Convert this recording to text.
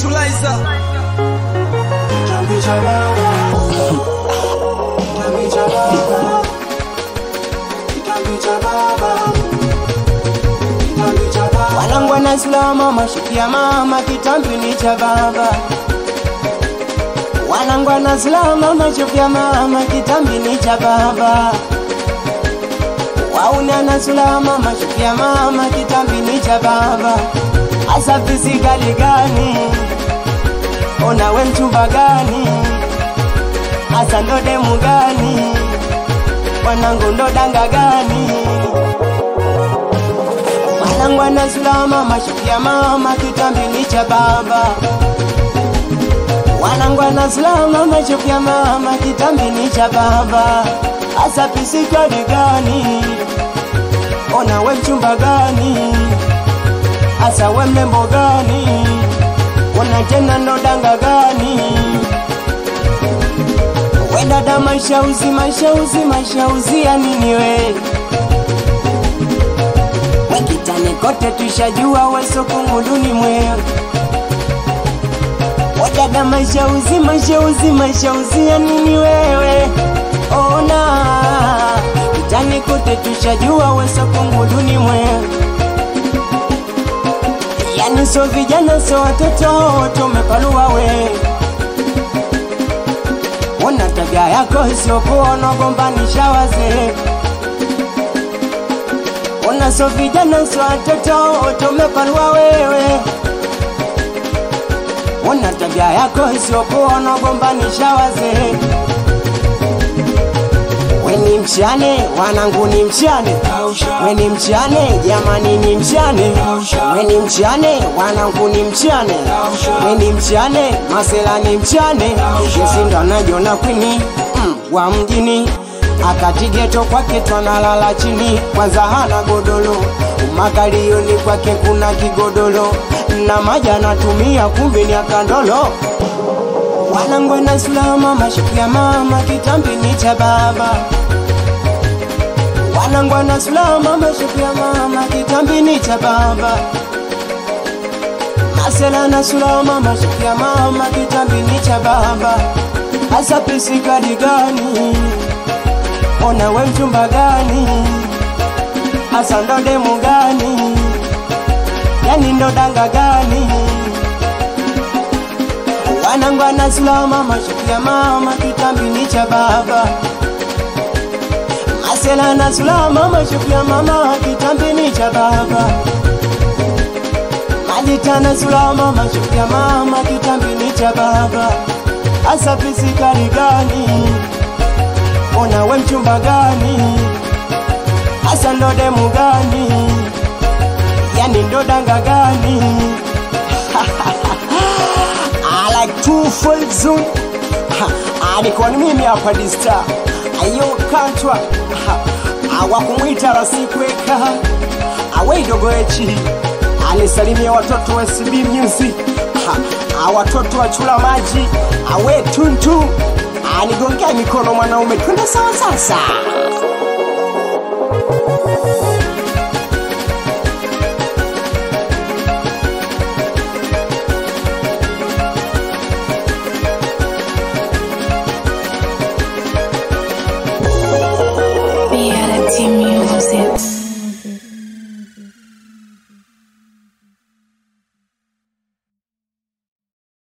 Tulaiza Kitambi cha baba. Kitambi cha baba. Kitambi cha baba. Kitambi cha baba. Wanangu wanasimama mashukia mama, kitambi ni cha baba. Wanangu wanasimama mashukia mama, kitambi ni cha baba. Wauni anasulama mashukia mama, kitambi ni cha baba. Asa fisikali gani? Ona we mchumba gani? Asa ndo demu gani? Wanangu ndo danga gani? Wanangu anasulama mashukia mama, kitambi ni cha baba. Wanangu anasulama mashukia mama, kitambi ni cha baba. Asa pisikali gani? Ona we mchumba gani? Asa we mlembo gani? Ona tena ndo danga gani? We dada mashauzi mashauzi mashauzi ya nini we? We kitani kote tushajua we soko nguduni mwewe. We dada mashauzi mashauzi mashauzi ya nini wewe? Ona kitani kote tushajua we soko nguduni mwewe. Yani so vijana so watoto tumepalua we Ona tabia yako isiyokuwa unagombanisha wazee Ona so vijana so watoto tumepalua wewe Ona tabia yako isiyokuwa unagombanisha wazee We ni mchane, wanangu ni mchane We ni mchane, jamani ni mchane We ni mchane, wanangu ni mchane We ni mchane, masela ni mchane Yesi ndo anajiona kwini mm, wa mjini akatigeto kwake twanalala chini kwanza hana godolo umakalioni kwake kuna kigodolo na maji anatumia kumbe ni akandolo wanangu na sulama mashuku ya mama kitambi ni cha baba wanangu na sulama mashuku ya mama kitambi ni cha baba masela na sulama mashuku ya mama kitambi ni cha baba hasa pisikadi gani ona we mchumba gani hasa ndo demu gani yani ndo danga gani wanangu anasulama mashuku ya mama kitambi ni cha baba masela nasulama mashuku ya mama kitambi ni cha baba majita nasulama mashuku ya mama kitambi ni cha baba hasa pisikali gani ona we mchumba gani hasa ndo demu gani yani ndo danga gani I like two full zoom alikuwa ni mimi hapa dista ayo kantwa awakumwita rasikweka aweidogo echi anisalimia watoto wa SB Music Ha, watoto wa chula maji awe tuntu anigongea mikono mwanaume twende sawa sasa